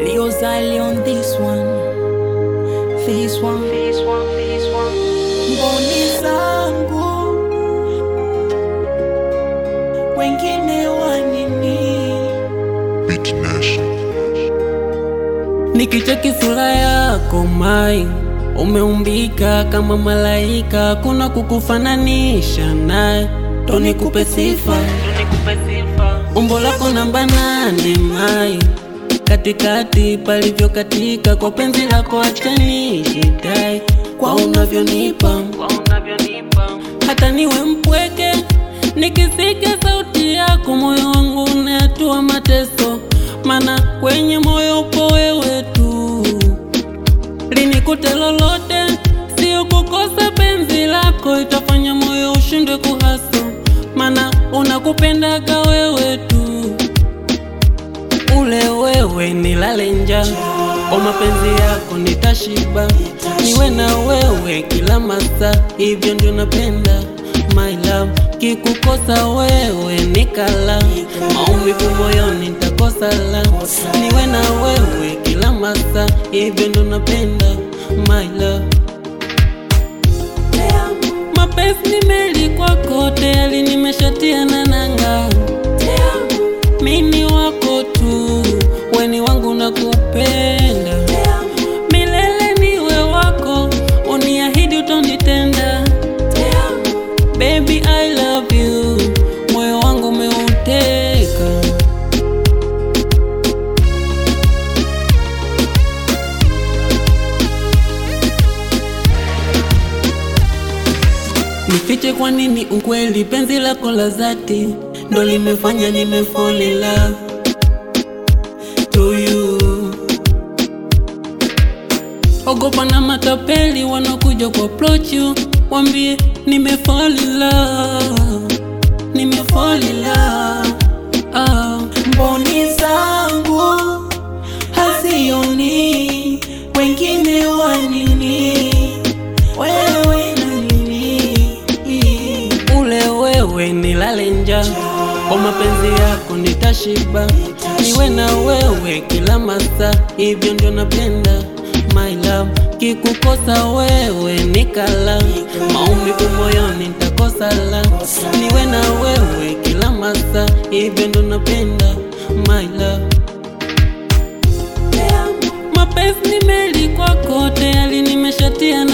Liozali on this one, this one, this one, this one. Mboni zangu wengine wanini? Beat Nation. Nikicheki sura yako mai, umeumbika kama malaika, kuna kukufananisha naye, ndo nikupe sifa, umbo lako namba nane mai, katikati palivyo katika, kwa penzi lako acha nijidai, kwa unavyonipa hata niwe mpweke, nikisikia sauti yako moyo wangu unatua mateso, mana kwenye moyo upo wewe tu. Linikute lolote, sio kukosa penzi lako, itafanya moyo ushindwe kuhaso, mana unakupendaga wewe tu. Ule wewe nilale njaa, kwa mapenzi yako nitashiba, niwe na wewe kila masaa, hivyo ndio napenda my love. Kikukosa wewe nikala, maumivu moyoni nitakosa la, niwe na wewe kila masaa, hivyo ndio napenda my love. Mapenzi nimeli kwako tayari, nimeshatia na nanga mimi wako tu, weni wangu nakupenda milele, niwe wako, uniahidi utonitenda. Baby I love you, moyo wangu umeuteka. Nifiche kwa nini ukweli, penzi lako la dhati ndo limefanya nime fall in love to you. Ogopa na matapeli wanakuja ku approach you, wambie nime fall in love, nime fall in love. Ah, Mboni zangu hazioni wengine wanini? Wewe na nini? ule wewe nilale njaa, kwa mapenzi yako nitashiba, niwe na wewe kila masaa, hivyo ndio napenda my love. Kikukosa wewe nikala, maumivu moyoni nitakosa la, niwe na wewe kila masaa, hivyo ndio napenda my love. Mapenzi nimeli kwako tayari, nimeshatia na